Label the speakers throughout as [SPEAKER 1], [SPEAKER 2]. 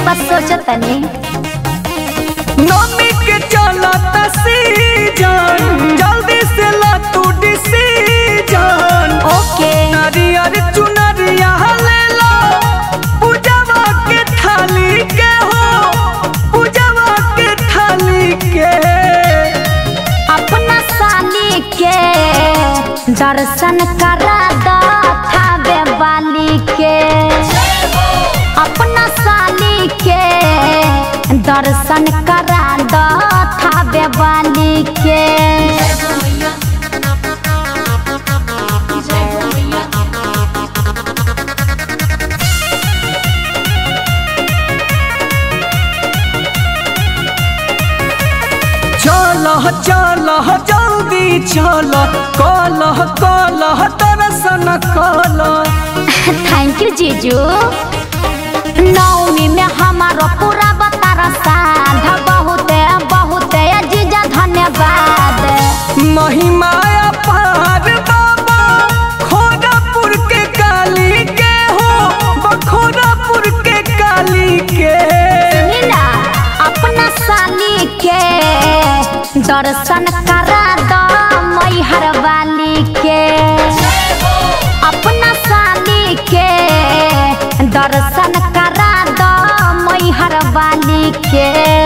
[SPEAKER 1] बस सोचतनी
[SPEAKER 2] नमी के चलत सीजन जल्दी से ला तू डिसीजन
[SPEAKER 1] ओके
[SPEAKER 2] नारियर चुनरिया ले लो पूजवा के थाली के हो पूजवा के थाली के
[SPEAKER 1] अपना साली के दर्शन करा दो थावे वाली के अपना साली के दर्शन करा दो थावे वाली के
[SPEAKER 2] चल चल जल्दी चल कल कल दर्शन कल
[SPEAKER 1] थैंक यू जीजू नवमी में हमारो पूरा बतारा साध बहुत बहुत जीजा धन्यवाद
[SPEAKER 2] महिमा पार बाबा खोरापुर के काली के हो बखोरापुर के काली के
[SPEAKER 1] मीना अपना साली के दर्शन करा दो मैहर वाली के अपना साली के दर्शन करा दो मैहर वाली के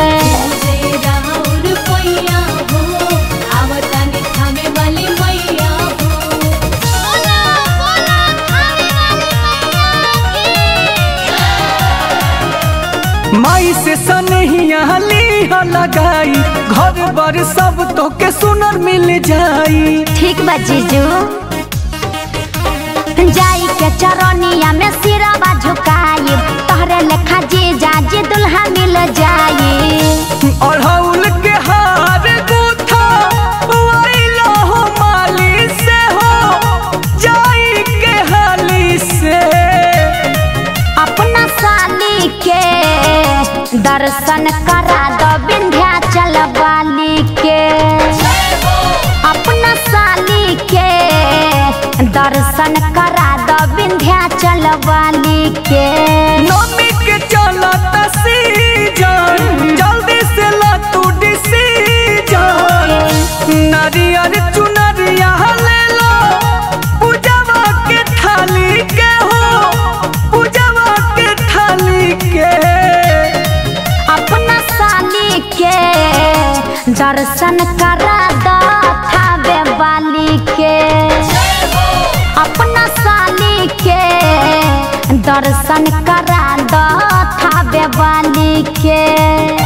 [SPEAKER 2] माई से सनहिया लीहा लगाई घर बर सब तो के सुनर मिल जाई
[SPEAKER 1] ठीक बा जीजू जाई के चरनिया में सिरवा झुकाई तोहरे लेखा जीजा जी दुल्हा मिल जाई
[SPEAKER 2] अढ़ौल के हार गुथा वाइला हो माली से हो जाई के हाली से
[SPEAKER 1] अपना साली के दर्शन करा दो विंध्याचल वाली के अपना साली के दर्शन करा दो विंध्याचल वाली के
[SPEAKER 2] नमी के चलत सीजन जल्दी से ला तू डिसीजन नारियर चुनरिया ले लो पूजवा के थाली के हो पूजवा के थाली के
[SPEAKER 1] अपना साली के दर्शन करा दो थावे वाली के अपना साली के दर्शन करा दो थावे वाली के